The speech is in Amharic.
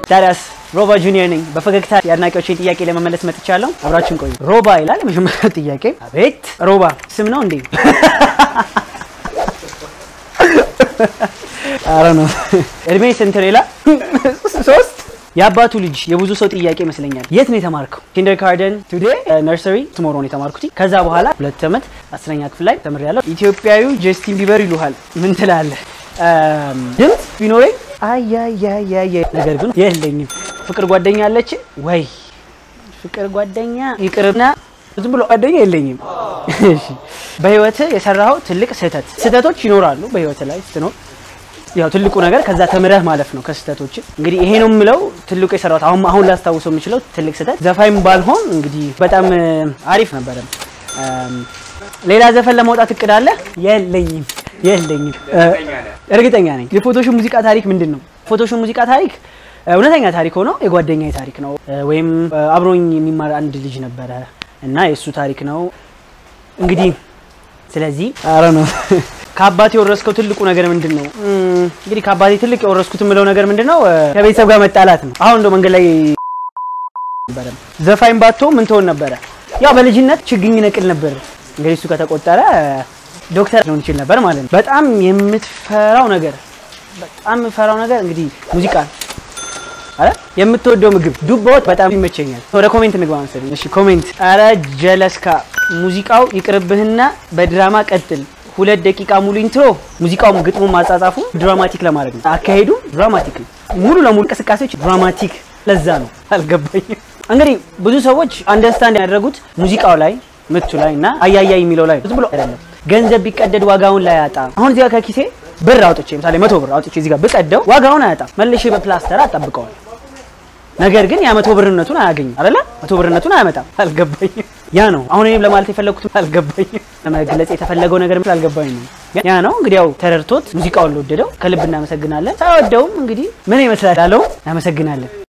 ታዲያስ ሮባ ጁኒየር ነኝ። በፈገግታ የአድናቂዎችን ጥያቄ ለመመለስ መጥቻለሁ። አብራችን ቆዩ። ሮባ ይላል የመጀመሪያው ጥያቄ። አቤት ሮባ ስም ነው እንዴ? አረ ነው። እድሜ ስንት ነው ይላል? ሶስት የአባቱ ልጅ የብዙ ሰው ጥያቄ ይመስለኛል። የት ነው የተማርከው? ኪንደር ካርደን ቱዴ ነርሰሪ ትሞሮ ነው የተማርኩት። ከዛ በኋላ ሁለት ዓመት አስረኛ ክፍል ላይ ተምሬያለሁ። ኢትዮጵያዊ ጀስቲን ቢበር ይሉሃል። ምን ትላለህ? ድምፅ ቢኖረኝ አያያያየ ነገር ግን የለኝም። ፍቅር ጓደኛ አለች ወይ? ፍቅር ጓደኛ ይቅርና ዝም ብሎ ጓደኛ የለኝም። እሺ በህይወት የሰራኸው ትልቅ ስህተት? ስህተቶች ይኖራሉ በህይወት ላይ ስትኖር ያው ትልቁ ነገር ከዛ ተምረህ ማለፍ ነው ከስህተቶች። እንግዲህ ይሄ ነው የምለው ትልቁ የሰራሁት አሁን አሁን ላስታውሰው የምችለው ትልቅ ስህተት ዘፋኝ ባልሆን እንግዲህ በጣም አሪፍ ነበረ። ሌላ ዘፈን ለማውጣት እቅድ አለ? የለኝም የለኝም። እርግጠኛ ነኝ። የፎቶሹ ሙዚቃ ታሪክ ምንድን ነው? ፎቶሹ ሙዚቃ ታሪክ እውነተኛ ታሪክ ሆኖ የጓደኛዬ ታሪክ ነው። ወይም አብሮኝ የሚማር አንድ ልጅ ነበረ እና የእሱ ታሪክ ነው እንግዲህ ስለዚህ አረ ነው ከአባቴ የወረስከው ትልቁ ነገር ምንድን ነው? እንግዲህ ከአባቴ ትልቅ የወረስኩት የምለው ነገር ምንድን ነው? ከቤተሰብ ጋር መጣላት ነው። አሁን እንደው መንገድ ላይ ነበረ ዘፋኝ ባቶ ምን ትሆን ነበረ? ያው በልጅነት ችግኝ ነቅል ነበር። እንግዲህ እሱ ከተቆጠረ ዶክተር ሊሆን ይችል ነበር ማለት ነው። በጣም የምትፈራው ነገር በጣም የምፈራው ነገር እንግዲህ ሙዚቃ አረ የምትወደው ምግብ ዱባ ወጥ በጣም ይመቸኛል። ወደ ኮሜንት እንግባ መሰለኝ። እሺ ኮሜንት። አረ ጀለስካ ሙዚቃው ይቅርብህና በድራማ ቀጥል። ሁለት ደቂቃ ሙሉ ኢንትሮ። ሙዚቃውም ግጥሙ ማጻጻፉ ድራማቲክ ለማድረግ ነው። አካሄዱ ድራማቲክ ነው። ሙሉ ለሙሉ እንቅስቃሴዎች ድራማቲክ። ለዛ ነው አልገባኝም። እንግዲህ ብዙ ሰዎች አንደርስታንድ ያደረጉት ሙዚቃው ላይ ምቱ ላይ እና አያያይ የሚለው ላይ ዝም ብሎ አይደለም። ገንዘብ ቢቀደድ ዋጋውን ላይ ያጣ። አሁን እዚህ ጋር ከኪሴ ብር አውጥቼ ምሳሌ መቶ ብር አውጥቼ እዚህ ጋር ብቀደው ዋጋውን አያጣም። መልሼ በፕላስተር አጣብቀዋል። ነገር ግን ያ መቶ ብርነቱን አያገኝም አይደለ? መቶ ብርነቱን አያመጣም። አልገባኝም። ያ ነው አሁን እኔም ለማለት የፈለግኩት አልገባኝም። ለመግለጽ የተፈለገው ነገር አልገባኝ ነው። ያ ነው እንግዲህ ያው ተረድቶት ሙዚቃውን ለወደደው ከልብ እናመሰግናለን። ሳይወደውም እንግዲህ ምን ይመስላል ያለው እናመሰግናለን።